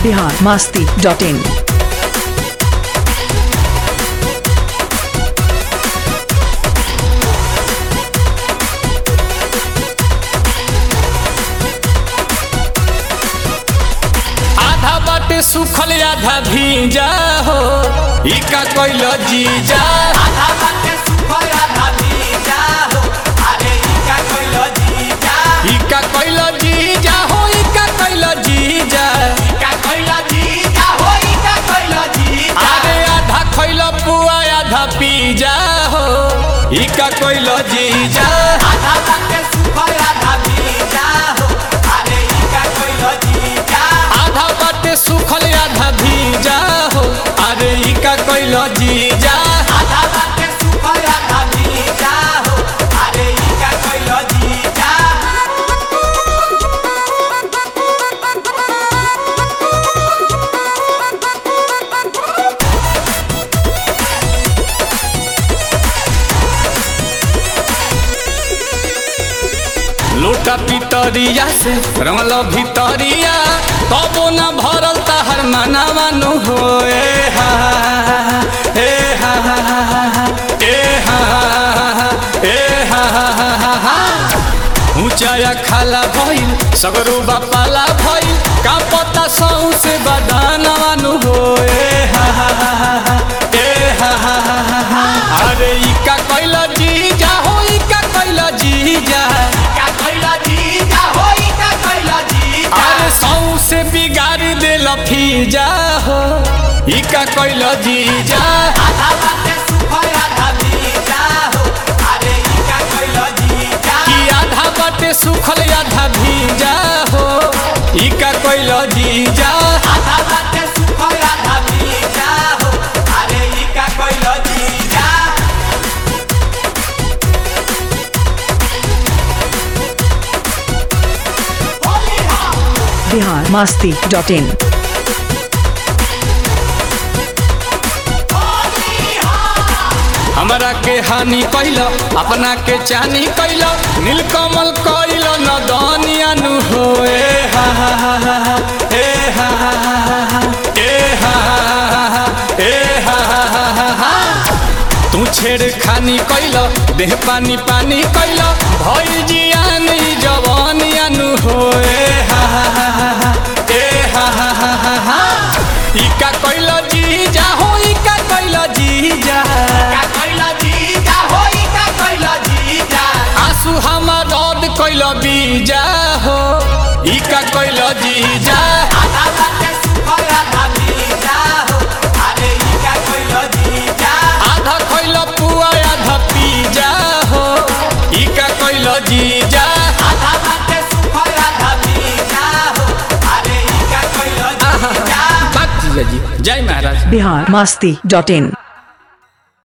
Bihar Masti dot in आधा बाटे सुखल आधा भीजा हो इका कोइल जीजा आधा बाटे सुखल आधा भीजा हो अरे इका कोइल जीजा इका कोइल जीजा हो इका कोइल जीजा इका कोइल जीजा हो इका कोइल जीजा अरे आधा खोइल पुआ आधा पीजा हो इका कोइल जीजा आधा बाटे सुखल आधा भीजा हो अरे इका कोइल जीजा आधा बाटे सुखल आधा भीजा हो अरे इका कोइल जीजा आधा बाटे सुखल आधा भीजा हो अरे इका कोइल जीजा लोटा पितरिया से रमल भितरिया तबो न भरल तहर मनावानु हो ए हा ए हा ए हा ए हा ऊंचाया खाला भइल सगरू बापाला भइल का पता सौ से बदानवानु हो ए हा ए हा अरे इका कैल जीजा हो इका कैल जीजा इका कोइल जीजा हो इका कोइल जीजा अरे सौ से बिगाड़ दे लफीजा हो इका कैल जीजा आधा बाटे सुखल आधा भीजा हो अरे इका कोइल जीजा कि आधा बाटे सुखल आधा भीजा हो इका कैल जीजा आधा बाटे सुखल आधा भीजा हो अरे इका कोइल जीजा बिहार मास्ती डॉट इन हमरा के हानि कैल अपना के चानी कैल नीलकमल कैल नदनिया नु हो ए हा हा हा हा हा, ए हा हा हा हा हा, ए हा हा हा हा, ए हा हा हा हा हा। तू छेड़ खानी कैल देह पानी पानी कैल भई जियान ई जवानिया नु हो ए हा हा हा हा हा, ए हा हा हा हा हा। इका कैल जीजा हो इका कैल जीजा इका कोइल जीजा हो इका कोइल जीजा आंसू हमार रद कैल बीजा हो इका कैल जीजा आधा बाटे सुखल आधा भीजा हो अरे इका कोइल जीजा आधा कैल पुआ आधा पीजा हो इका कैल जीजा आधा बाटे सुखल आधा भीजा हो अरे इका कोइल जीजा बात जीजा जी जय महाराज बिहार मास्ती डॉट इन